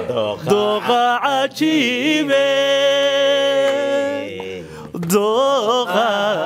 dooqa cajiibe dooqa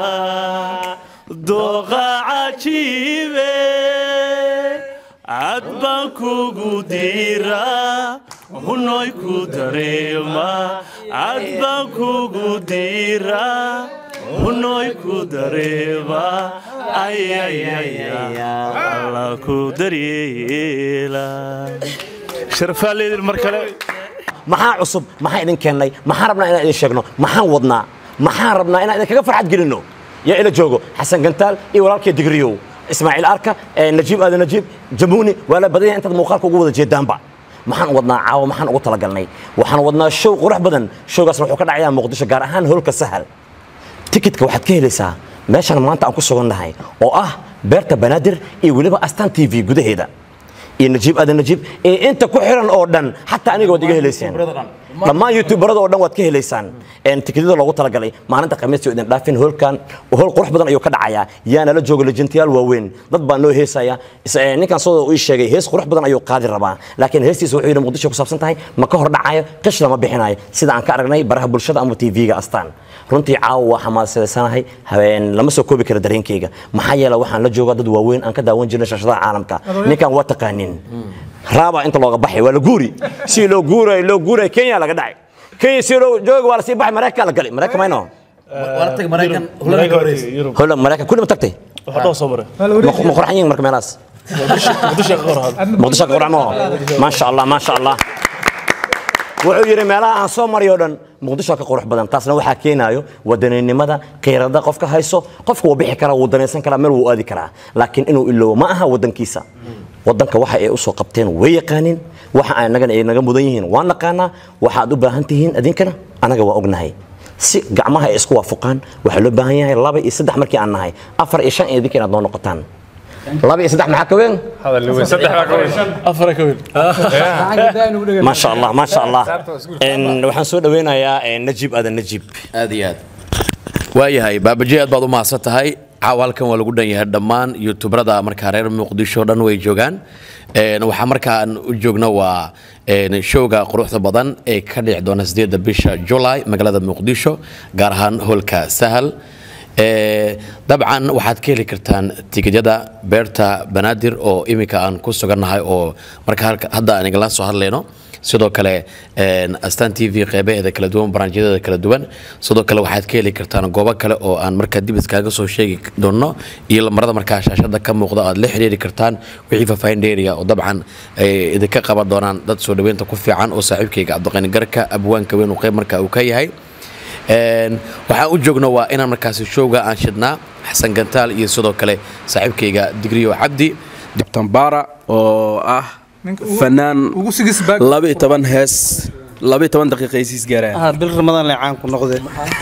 dooqa cajiibe cad baan kugu diraa hunoy ku dareema cad baan kugu diraa hunoy ku dareema alla ku daryeela sharfaaleedin mar kale maxaa cusub maxaa idin keennay maxaan rabnaa inaan idin sheegno maxaan wadnaa maxaan rabnaa inaan idinkaga farxad gelinno yaa ila joogo xasan gantaal iyo walaalkii digriyow ismaaciil arka eh, najiib aadan najiib jamuuni waa la badan yahay intaad muuqaalka ugu wada jeedaanba maxaan wadnaa caawa maxaan ugu talagalnay waxaan wadnaa show qurux badan showgaasna wuxuu ka dhacayaa muqdisho gaar ahaan hoolka sahal tikitka waxaad ka helaysaa meeshan maanta aan ku sugannahay oo ah beerta banaadir iyo weliba astaan t v gudaheeda iyo najiib aadan najiib iyo inta ku xiran oo dhan xataa aniga waad iga helaysaan dhammaan youtuberada oo dhan waad ka helaysaan een tikityada loogu talagalay maalinta khamiista idin dhaafin hoolkan hool qurux badan ayuu ka dhacayaa yaana la jooga lejantayaal waaweyn dad baa noo heesaya Is- ee, ninkan soo uu ii sheegay hees qurux badan ayuu qaadi rabaa laakiin heestiisa wuxuu yidhi muqdisho ku saabsan tahay ma ka hor dhacayo qish lama bixinayo sida aan ka aragnay baraha bulshada ama tv-ga astaan runtii caawa waa xamaasaysanahay habeen lama soo koobi kara dareenkayga maxaa yeele waxaan la joogaa dad waaweyn aan ka daawan jirnay shashadaha caalamka ninkan waa taqaanin raaba inta looga baxay waa la guuri si loo guuray loo guuray kenya laga dhacay kenya si loo jooga waa la sii baxay maraykan la galay maraykan mayno wala tag maraykan hulada ka horeysa yurub hola maraykan kulli ma tagtay waxaa dhoo soo maray ma ma qurxan yihiin marka meelahaas muqdisho ka hor hadda muqdisho ka qurxan maaho maasha allah maasha allah wuxuu yidhi meelaha aan soo maray oo dhan muqdisho ka qurux badan taasna waxaa keenaayo wadaninimada qiirada qofka hayso qofka wuu bixi karaa wuu danaysan karaa meel wuu aadi karaa laakiin inuu iloobo ma aha wadankiisa wadanka waxa ay usoo qabteen way yaqaanin waxa anagana ay naga mudan yihiin waan naqaanaa waxaad u baahan tihiin idinkana anaga waa ognahay si gacmaha ay isku waafuqaan waxaa loo baahan yahay laba iyo saddex markii aan nahay afar iyo shan iyo idinka inaad noo noqotaan laba iyo saddex maxaa ka weyn afar ka weyn ما شاء الله ما شاء الله إن waxaan soo dhaweynayaa een, najiib aadan najiib aad iyo aad waayahay baabaje aad baad u mahadsan tahay caawa halkan waa lagu dhan yahay dhammaan youtuberada markaa reer muqdisho dhan way joogaan Een, waxaa markaan u joogno waa een, showga quruxda badan ee ka dhici doona sideeda bisha july magaalada muqdisho gaar ahaan hoolka sahal Ee, dabcan waxaad ka heli kartaan tikidyada beerta banaadir oo iminka aan ku sugannahay oo marka halka- hadda aan igala soo hadlayno sidoo kale een, astaan t v qeybaheeda kala duwan baraanjyadeeda kala duwan sidoo kale waxaad ka heli kartaan goobo kale oo aan markaa dib iskaaga soo sheegi doono iyo lamarada markaa shaashada ka muuqda aad la xiriiri kartaan wixii faahfaahin dheeriya oo dabcan ay idinka qaban doonaan dad soo dhaweynta ku fiican oo saaxiibkayga cabdiqani garka abwaanka weyn uu qeyb markaa uu ka yahay Een, waxaan u joogno waa inaan markaasi showga aan shidnaa xasan gantaal iyo sidoo kale saaxiibkayga digriyo cabdi tambara oo ah fanaan ugu sigis baag laba iyo toban hees laba iyo toban daqiiqa aysiis gaaraan ah bil ramadaan le caan ku noqde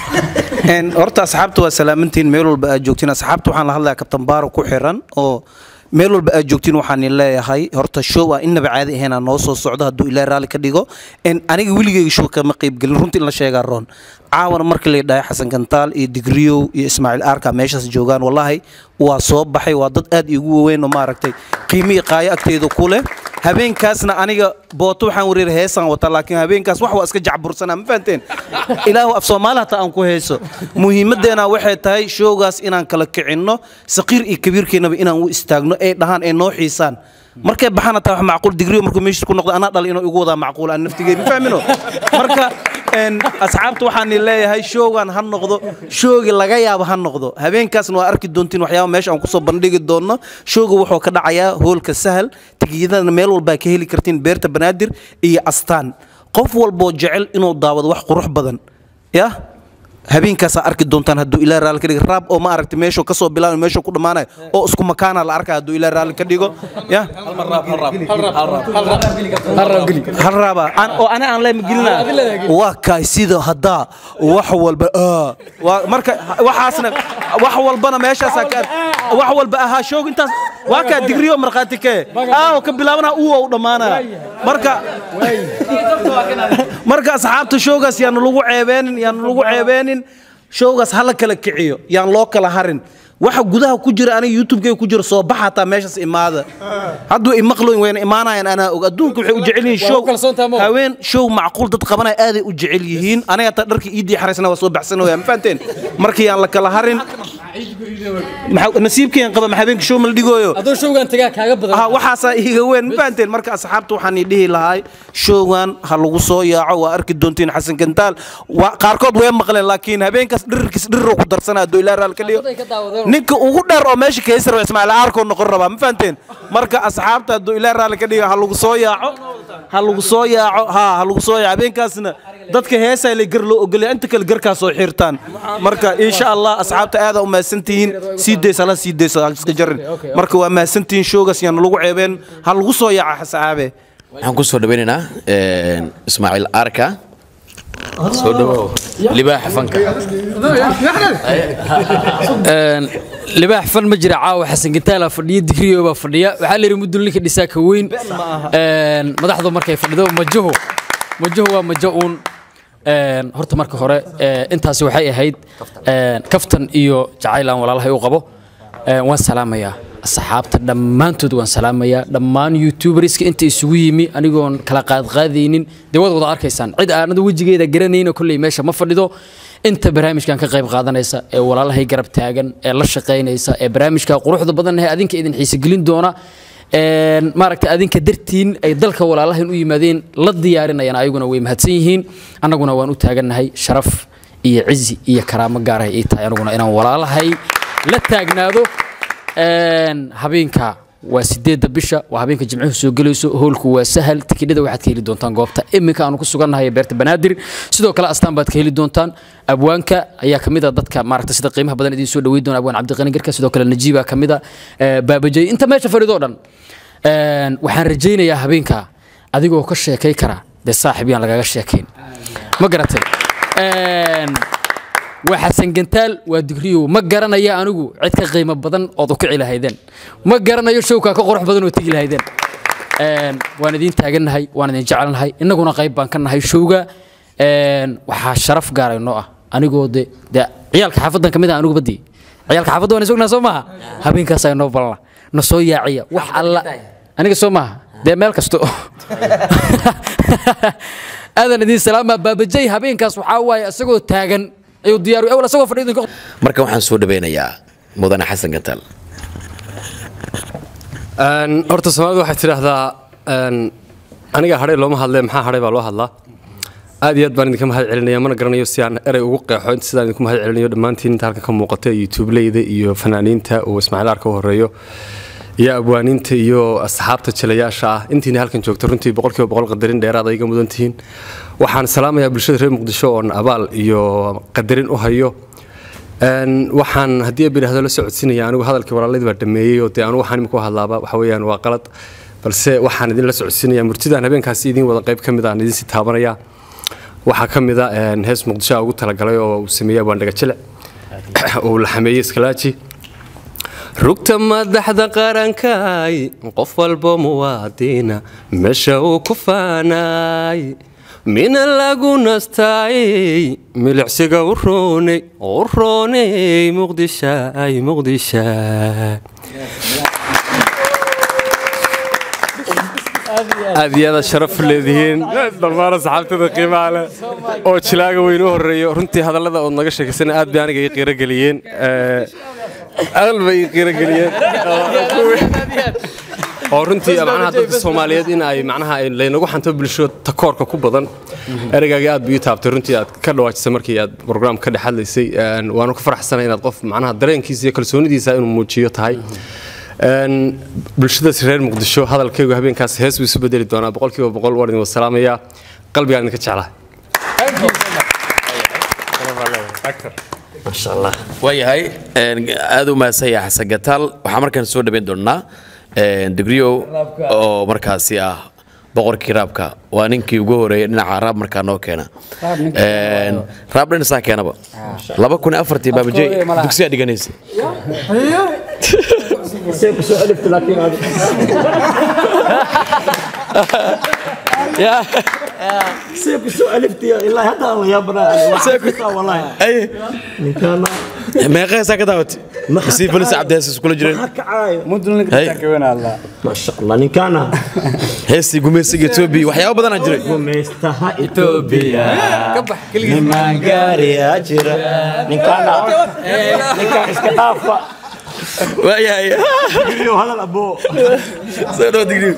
een horta asxaabta waa salaamantiin meel walba aad joogtiin asxaabta waxaan la hadlayaa kabtan baaro ku xiran oo meel walba aad joogtiin waxaan idin leeyahay horta show ah innaba caadi ahaynaa noo soo socdo hadduu ilaahay raalli ka dhigo een aniga weligeyga show kama qaybgelin runtii in la sheegaa roon caawana markii la dhahay xasan gantaal iyo digriyow iyo ismaaciil arka meeshaas joogaan wallaahi waa soo baxay waa dad aad iigu waaweyn oo maaragtay qiimo iyo qaayo agteeda ku leh habeenkaasna aniga booto waxaan wareer heesaan wata laakiin habeenkaas wax waa iska jacbursanaa ma fahanteen ilaahu af soomaali hataa aan ku heeso muhiimadeena waxay tahay showgaas inaan kala kicinno saqiir iyo kabiirkeennaba inaan u istaagno ay dhahaan ay noo xiisaan markay baxaan hataa wax macquul digriyo markuu meeshiis ku noqdo anaa dhalay inuu igu wadaa macquul aan naftigeed ma fahmino marka een, asxaabta waxaan idin leeyahay showgan ha noqdo showgi laga yaabo ha noqdo habeenkaasna waa arki doontiin waxyaaba meesha aan kusoo bandhigi doonno showga wuxuu ka dhacayaa hoolka sahal tigiyadana meel walbaa ka heli kartiin beerta banaadir iyo astaan qof walboo jecel inuu daawado wax qurux badan ya habeenkaasaa arki doontaan hadduu ilaa raalli ka dhigo raab oo ma aragti meeshuu ka soo bilaabay meeshuu ku dhammaanayo oo isku makaana la arkaya hadduu ilaa raalli ka dhigo ya hal raaba Aan- oo ana aan leema gelina waa kaay sida haddaa wax walba aa. waa marka waxaasna wax walbana meeshaasaa ka wax walba ahaa shoog intaas waa kaa digriyo markhaati kee aaw ka bilaabana uu u dhammaanaya marka marka asxaabta showgaas yaanu lagu ceebeenin yaanu lagu ceebeenin showgaas hala kala kiciyo yaan loo kala harin waxa gudaha ku jira aniga youtube-kayga ku jira soo baxa hataa meeshaas imaada hadduu imaqloyn wayna imaanayaan anaa og adduunka waxay u jecel yihiin Waa show u kalsoontahay mo? haween show macquul dad qabanaya aaday u jecel yihiin aniga hataa dharkii iidii xaraysna waa soo baxsanaya ma fahanteen markii aan la kala harin maxaa- nasiibkeen qaba ma habeenka show ma la dhigooyo adoo showgan tagaa kaaga badan ha waxaasaa iiga weyn ma fahanteen marka asxaabta waxaan ii dhihi lahay showgan ha lagu soo yaaco waa arki doontiin xasan gantaal waa qaarkood way maqleen laakiin habeenkaas dhirirkiis dhirir ku darsanaa hadduu ilaa raal ka dhigo Qaarkood ay ka daawadeen. ninka ugu dheer oo meesha ka heysar ismaaciil aarkoo noqon rabaa ma fahanteen marka asxaabta hadduu ilaa raal ka dhigo ha lagu soo yaaco ha lagu soo yaaco ha ha lagu soo yaaco habeenkaasna dadka heesaa la gar loo ogolaya inta kale garkaa soo xirtaan marka insha allah asxaabta aada u mahadsantihiin sii daysa hala sii daysa ha iska jarin marka waa mahadsantihiin showgaas yaan lagu ceebeen ha lagu soo yaaca xasaabe waxaan ku soo dhawaynaynaa een, ismaaciil arka soo dhawow libaaxa fanka Een, libaax fan ma jira caawa xasan gantaala fadhiya digriyo baa fadhiya waxaa layidhi mudul ninka dhisaa ka weyn Een, madaxdu markay fadhido majaho majaho waa majo uun Een, horta marka hore ee, intaasi waxay ahayd een, kaftan iyo jacayl aan walaalahay u qabo Een, waan salaamayaa asxaabta dhammaantood waan salaamayaa dhammaan youtuberska inta isugu yimi anigoon kala qaadqaadaynin dee waad wada arkaysaan cid aanad wejigeeda garanayna kolley meesha ma fadhido inta barnaamijkan ka qayb qaadanaysa ee walaalahay garab taagan ee la shaqaynaysa ee barnaamijka quruxda badan ee adinka idin xiisogelin doona Een, maaragtay adinka dartiin ay dalka walaalahan u yimaadeen la diyaarinayaan ayaguna way mahadsan yihiin annaguna waan u taagannahay sharaf iyo cizi iyo karaamo gaarahay ii tahay anaguna inaan walaalahay la taagnaado Een, habeenka waa sideedda bisha waa habeenka jimcuhu soo gelayso hoolku waa sahal tikidhada waxaad ka heli doontaan goobta iminka aanu ku sugannahay ee beerta banaadir sidoo kale astaan baad ka heli doontaan abwaanka ayaa kamid a dadka maaragta sida qiimaha badan idiin soo dhaweyn doona abwaan cabdiqani garka sidoo kale najiiba kamid a ee, baabajay inta meesha fadhido dhan Een, waxaan rajaynayaa habeenka adigoo ka sheekay kara dee saaxib yaan lagaga sheekayn ma garatay Een, waa xasan gantaal waa digriyow ma garanaya anigu cid ka qiimo badan ood u kici lahaydeen ma garanayo showkaa ka qurux badan oo tegi lahaydeen Een, waan idiin taagannahay waan idin jecelnahay innaguna qayb baan ka nahay showga Een, waxaa sharaf gaaray noo ah anigoo de de ciyaalka xaafadan ka mid ah anigu badii ciyaalka xaafadda waan isognaa soo maaha habeenkaasaa noo balana na soo yaaciya wax alla aniga soo maaha dee meel kasto aadan idiin salaamaa baabajay habeenkaas waxaa waaye isagoo taagan ayuu diyaar awal isagoo fadhiyo idinka marka waxaan soo dhawaynayaa mudane xasan gantaal Een, horta soomaalidu waxay tidhaahdaa een, aniga hadhay looma hadlee maxaa hadhay baa loo hadlaa aad iyo aad baan idinka mahad celinaya mana garanayo si aan erey ugu qeexo inta sidaan idinku mahad celinayo dhammaantiin inta halkan ka muuqata youtubeleyda iyo fanaaniinta uu ismaaciil arka u horeeyo iyo abwaaniinta iyo asxaabta jilayaasha ah intiina halkan joogta runtii boqolkiiba boqol qadarin dheeraad ay iga mudan tihiin waxaan salaamayaa bulshada reer muqdisho oon abaal iyo qadarin u hayo Een, waxaan haddii ab yidhaahdo la socodsiinaya anigu hadalkii walaaladii baa dhameeyey oo dee anigu waxaan imika u hadlaaba waxa weeyaan waa qalad balse waxaan idin la socodsiinaya murtidaan habeenkaasi idin wada qayb ka mid aan idin sii taabanaya waxaa ka mid a een, hees muqdisho ugu talagalay oo uu sameeyey abwaan dhagajile uu la xameeyey iskalaaji rugta madaxda qarankay qof walbo muwaadina meesha uu ku faanay mina lagu nastaayey milicsiga u roonay u roonay muqdishaay muqdishaay aad iyo aad sharaf leedihiin dhammaan asxaabtada qiimaha leh oo jilaaga weyn u horeeyo runtii hadallada ood naga sheekaysana aad bay aniga ii qiiro geliyeen aad bay ii qiiro geliyeen oo runtii macnaha dadka soomaaliyeed in ay macnaha ay laynagu xanto bulsho takoorka ku badan ereygaagii aad buu ii taabtay runtii aad ka dhawaajisay markii aad program ka dhex hadlaysay Een, waanu ku faraxsanay inaad qof macnaha dareenkiisa iyo kalsoonidiisa inuu muujiyo tahay Een, bulshadaas reer muqdisho hadalkaygu habeenkaas hees buu isu bedeli doonaa boqolkiiba boqol waan idin wasalaamayaa qalbigaan idinka jeclaa maasha allah waayahay een, aad u mahadsan yahay xasan gataal waxaan markaan soo dhaweyn doonaa een, digriyow oo markaasi ah boqorkii raabka waa ninkii ugu horeeyay dhinaca raab markaa noo keena Een, raab dhinasaa keenaba laba kun iyo afartii baabajey dugsiyaa dhiganaysa Ya. see ku soo aliftiyo ilaa hadda aan la yaabanaa Ay. ninkaana meeqeesaa ka daawatay masii falis cabdihees iskula jireen Hey. maasha allah ninkaana heestii gumeysiga etoobiya waxyaabo badanaa jiray gumeystaha etoobiya nimaan gaariyaa jira ninkaana ninkaan iska dhaafa waayahay Digriyo, hadal aboo soo dhawo digriyo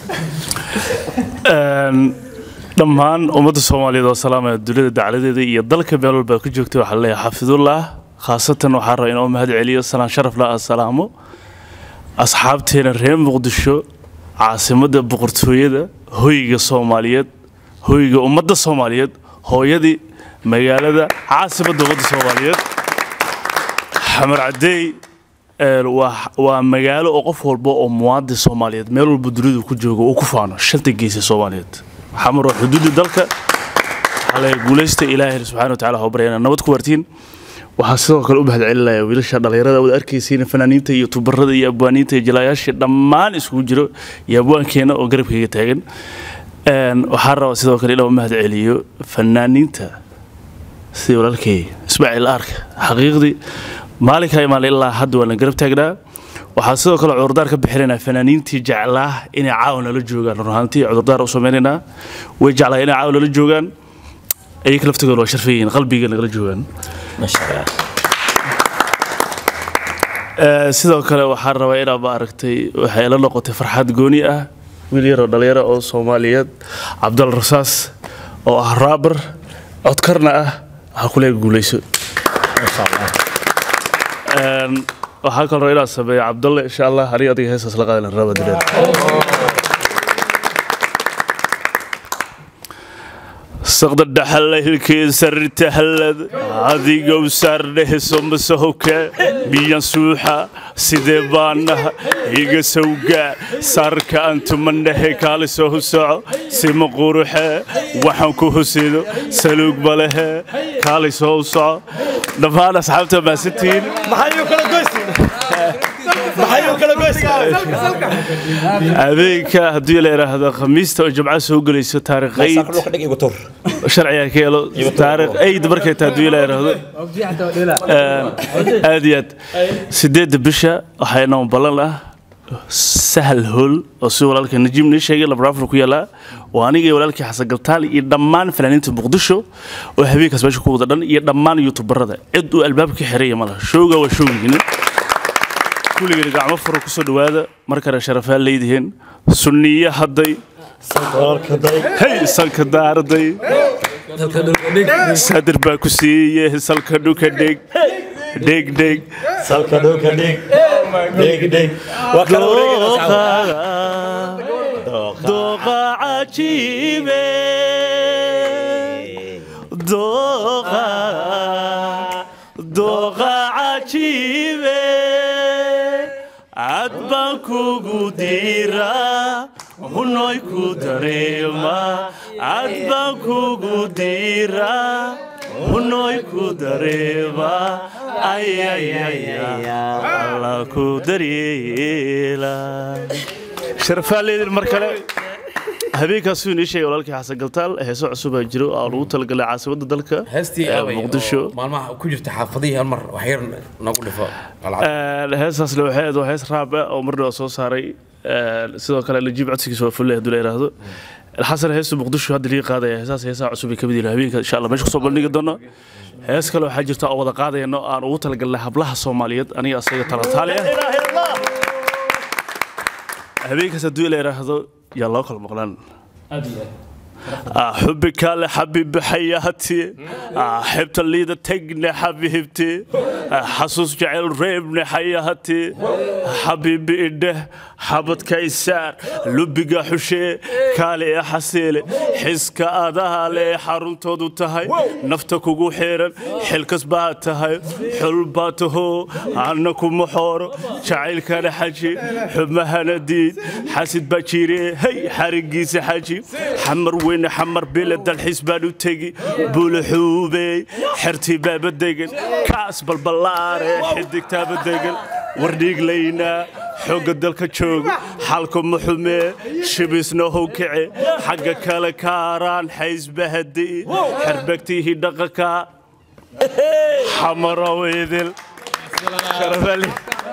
dhammaan ummadda soomaaliyeed oo salaamaya dunida dacladeeda iyo dalka meel walba ku joogtay waxaa leeyahay xafidullah khaasatan waxaa raba inoo mahad celiyo salaan sharaf la asalaamo asxaabteena reer muqdisho caasimadda boqortooyada hoyga soomaaliyeed hoyga ummadda soomaaliyeed hooyadii magaalada caasimadda ummadda soomaaliyeed xamar cadeey een, waa waa magaalo oo qof walba oo muwaadin soomaaliyeed meel walba dunidu ku joogo uu ku faano shanta geesa soomaaliyeed xamar waa xuduudda dalka waxaa la guulaysta ilaahay subxaana wa tacaala ha baryana nabad ku waartiin waxaa sidoo kale u mahad celinaya wiilasha dhallinyarada wada arkaysiin fanaaniinta iyo tubarada iyo abwaaniinta iyo jalaayaasha dhammaan isugu jiro iyo abwaankeena oo garabkayga taagan Een, waxaan rabaa sidoo kale inaan u mahad celiyo fanaaniinta sidii walaalkay ismaaciil arka xaqiiqdii maalinkaa imaanay ilaa hadda waan la garab taagnaa waxaa sidoo kale cudurdaar ka bixinaynaa fanaaniintii jeclaa inay caawa nala joogaan run ahaantii cudurdaar u samaynaynaa way jeclaa inay caawa nala joogaan ayaga laftigooda waa sharfayihiin qalbiga nagala joogaan Ee, sidoo kale waxaan rabaa inaa ma aragtay waxay la noqotay farxad gooni ah wiil yar oo dhalinyaro oo soomaaliyeed cabdal rasaas oo ah raabar codkarna ah waxaa ku leega guuleyso Een, waxaa kaloo inaa sameeyo cabdalle insha allah aniga adiga heestaas la qaadan raba dileed saqda dhaxalla hilkeesa ritahallad adigow saardheheso masahowka biyan suuxa sidee baanaha iga sawga saarka antumandhehe kaalisoo husoco sima quruxe waxaan ku husido saluug balehe kaalisoo u soco dhammaan asxaabta maasantiin habeenka haddii la idhaahdo khamiista oo jimca soo gelayso taariikhayd dhulka dhig igu tur sharciga ka helo taariikh ayd markay tahay haddii la idhaahdo aad iyo aad sideedda bisha waxaa inoo ballan ah sahal hool oo si walaalka najiib nii sheegay labraafur ku yaalaa waa aniga iyo walaalkii xasan galtaal iyo dhammaan fanaaniinta muqdisho oo habeenkaas meesha ku wada dhan iyo dhammaan youtubarada cid uu albaabka xiraya malaha showga waa showgiina kulligeena gacmo furo kusoo dhawaada markana sharafaa leedihiin sunniye hadday hey salka daarday sadir baa ku siiye salka dhuka dheg dheg dheg salka dhulka dhig dhig dhig waa kala wareeganaysaa dooqa cajiibe dooqa dooqa cajiibe cad baan kugu diraa hunoy ku dareema cad baan kugu diraa hunoy ku dareema ayayaya alla ku daryeela sharafaa leedin mar kale habeenkaasuu inii sheegay walaalkii xasan galtaal heeso cusub aa jiro oo aan ugu talagalay caasimadda dalka heestii ee abay muqdisho oo maalmaha ku jirta xaafadihii hal mar wax yar nagu dhifo Een, heestaasna waxay ahayd waa hees raab ah oo marna soo saaray Een, sidoo kale najiib codsigiisa waa fulle hadduu la yidhaahdo xasan heesta muqdisho hadda lii qaadaya heesaas heesaha cusub ay ka mid yihiin habeenka insha allah meesha kusoo bandhigi doono hees kale waxaa jirta oo wada qaadayno aan ugu talagalnay hablaha soomaaliyeed aniga asaga talataali ah habeenkaas hadduu la yidhaahdo yaa loo kala maqlaan حبك لحبيب حياتي حبت اللي ذا تقني حبيبتي حسوس جعل ريبني حياتي حبيبي إده حبت كيسار لبقى حشي كالي يا حسيلي حسك أدها لي حرم تودو تهي نفتك وقو حيرا حلكس باتهي حل باته عنكم محور جعل كان حجي حمها نديد حاسد باجيري هي حرقيسي حجي حمر وين حمر بلد الحسبان وتجي بولحوبي حرتي باب الدقن كاس بالبلاري حدك تاب الدقن ورديق لينا حق الدلك تشوق حالكم محمي شبسنا هو كعي حق كالا كاران حيز بهدي حربكتي هي دقكا حمرا ويذل sharafaali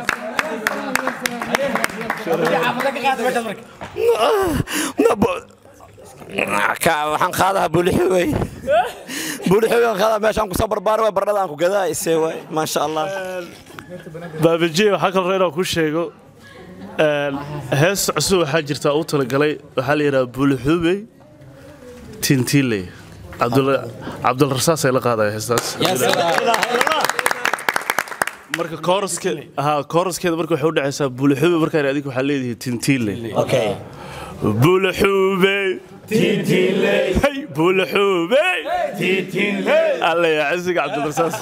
waxaan qaadaha buulixoogay buulixoogay aan qaadaa meeshaan kusoo barbaaray way baradhada aan ku gadaa isee waay maasha allah baabajiye waxaa kaloo inaan ku sheego een, hees cusub waxaa jirta u talagalay waxaa la yidhaha buulixuubey tintiiley Cabdul- cabdulrasaas ay la qaadaya heestaas marka kooraskeed ha kooraskeeda marka waxay u dhacaysaa buulixuubey markaan adiga waxaa leedihi tintiiley okay buulixuubey tintiiley hey buulixuubey tintiiley alla yaa cisiga cabdulrasaas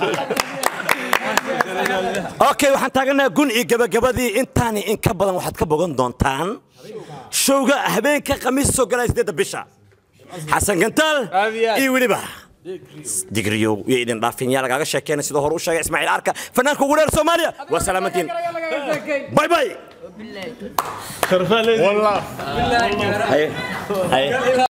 okay waxaan taaganahay gun iyo gabagabadii intaani in ka badan waxaad ka bogan doontaan showga habeenka khamiis soo galaya sideedda bisha xasan gantaal iyo weliba digriyow iyo idin dhaafin yaa lagaaga sheekeynay sidoo hore u sheegay ismaaciil arka fanaanka ugu dheer soomaaliya waa salaamantiin bay bay sharafaali haye haye